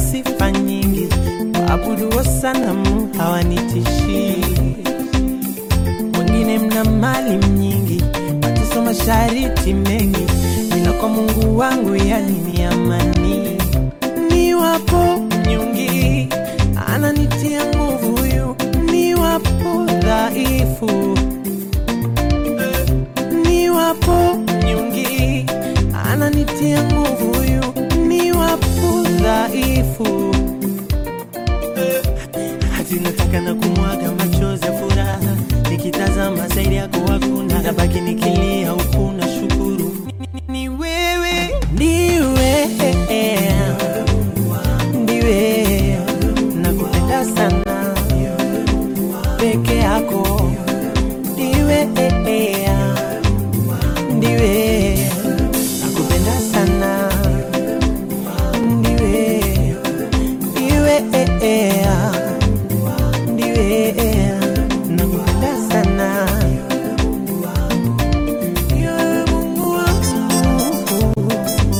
sifa nyingi, waabuduo sanamu hawanitishii. Wengine mna mali nyingi, mateso mashariti mengi, ila kwa Mungu wangu yani ni amani. Niwapo mnyonge, ananitia nguvu huyu, niwapo dhaifu niwapo mnyonge, ananitia nguvu huyu, niwapo dhaifu hati nataka na kumwaga machozi ya furaha, nikitazama zaidi yako hakuna, nabaki nikilia huku na shukuru Ni- ni- ni wewe, ndiwe ndiwe, nakupenda sana peke yako, ndiwe ndiwe, nakupenda sana ndiwe ndiwe ndiwe nakupenda sana Ndiwe Mungu wangu.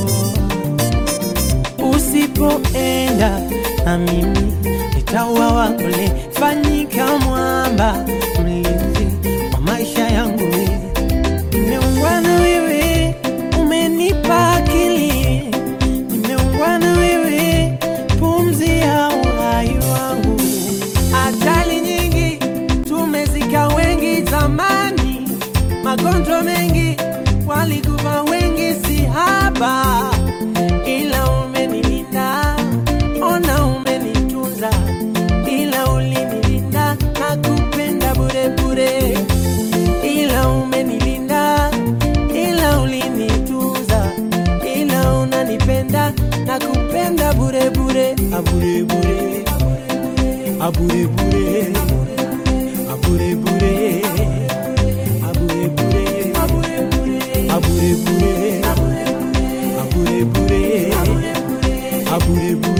usipoenda na mimi nitauawa kule fanyika mwamba mlinzi wa maisha yangu nimeungana wewe umenipa akili nimeungana wewe pumzi ya uhai wangu ajali nyingi tumezika wengi zamani magonjwa mengi walikufa wengi si haba ila umenilinda ona umenitunza ila ulinilinda na kupenda bure bure ila umenilinda ila ulinitunza ila unanipenda na kupenda bure bure abure bure abure bure abure bure abure bure abure bure abure bure abure bure abure bure